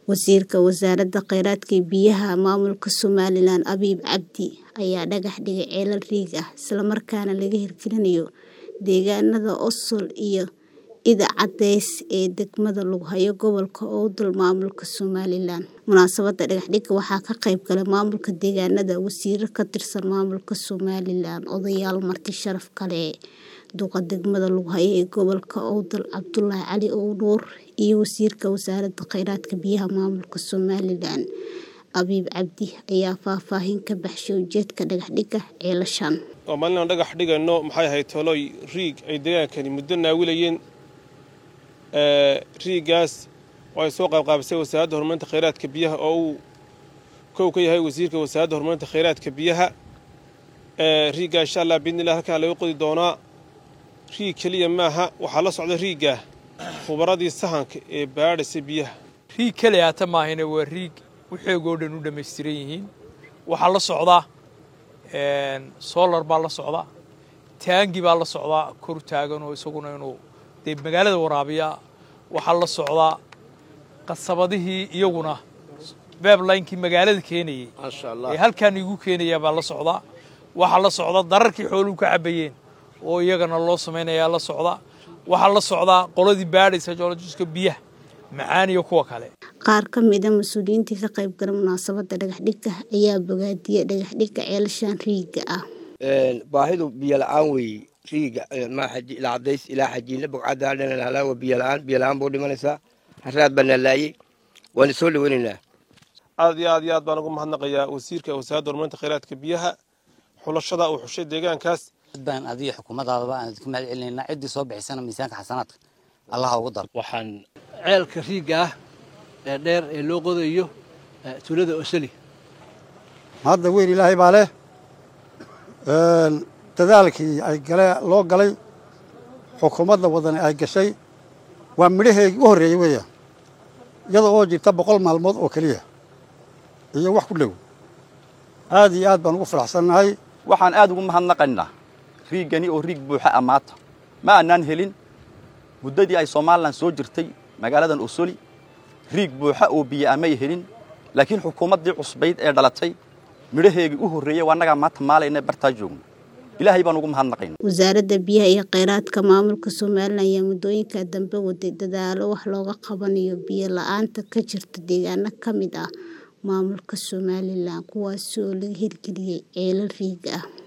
Wasiirka Wasaaradda Kheyraadka iyo Biyaha Maamulka Somalilan Abiy Cabdi ayaa dhagax dhigay ceelal riig ah isla markaana laga hirgelinayo deegaanada Osol iyo Ida Cadays ee degmada Lughayo gobolka Awdal maamulka Somalilan. Munaasabadda dhagax dhigga waxaa ka qayb galay maamulka deegaanada, wasiirro ka tirsan maamulka Somalilan, odayaal marti sharaf kale, duqa degmada Lughayo ee gobolka Awdal Cabdullaahi Cali Nuur iyo Wasiirka Wasaaradda Kheyraadka iyo Biyaha Maamulka Somalilan Abiy Cabdi ayaa faahfaahin ka baxshay ujeedka dhagax dhigga ceelashan. waa maalin aan dhagax dhigayno maxay ahayd tolooy riig ay deegaankani muddo naawilayeen riigaas oo ay soo qaybqaabisay wasaaradda horumarinta kheyraadka biyaha oo uu kow ka yahay wasiirka wasaaradda horumarinta kheyraadka biyaha riiggaa insha allah biidnillah halkaan laga qodi doonaa riig keliya maaha waxaa la socda riiggaa khubaradii sahanka ee baadhaysa biyaha riig keliya hata maahine waa riig waxeegoo dhan u dhammaystiran yihiin waxaa la socdaa solar baa la socdaa taangi baa la socdaa kor taagan oo isaguna inuu dee magaalada waraabiya waxaa la socdaa qasabadihii iyaguna beeblaynkii magaalada keenayey ee halkaan igu keenaya baa la socdaa waxaa la socda dararkii xooluhu ka cabayeen oo iyagana loo samaynayaa la socda waxaa la socdaa qoladii baadhaysa joolojiska biyaha macaan iyo kuwa kale Qaar ka mid ah mas'uuliyiintii ka qayb galay munaasabadda dhagax dhigga ayaa bogaadiyay dhagax dhigga ceelashan riigga ah. baahidu biyo la-aan weeye riiga ilaa cadays ilaa xajiinle bogcadda dhana halaa waa biyo la-aan biyo la-aan buu dhimanaysaa haraad baa naalaayey waana soo dhaweynaynaa aad iyo aad iyo aad baan ugu mahadnaqayaa wasiirka wasaaradda horumarinta kheyraadka biyaha xulashada uu xushay deegaankaas baan adiga xukuumadaadaba aan idinku mahad celinaynaa ciddii soo bixisana miisaanka xasanaadka allaha ugu daro waxaan ceelka riigga ah ee dheer ee loo qodayo tuulada osali hadda weyn ilaahay baa leh dadaalkii ay gale loo galay xukuumadda wadani ay gashay waa midhaheegii u horreeyey weeya iyada oo jirta boqol maalmood oo keliya iyo wax ku dhow aad iyo aad baan ugu faraxsannahay waxaan aad ugu mahadnaqaynaa riiggani oo riig buuxa ammaata ma aanaan helin muddadii ay somalilan soo jirtay magaaladan osoli riig buuxa oo biyo amay helin laakiin xukuumaddii cusbayd ee dhalatay midhaheegii u horreeyey waa annagaa maanta maalayna bartaa joogno ilaahay baan ugu mahadnaqayna Wasaaradda Biyaha iyo Kheyraadka Maamulka Somalilan ayaa muddooyinka dambe waday dadaallo wax looga qabanayo biyo la'aanta ka jirta deegaano ka mid ah maamulka Somalilan kuwaas oo laga hirgeliyay ceelal riig ah.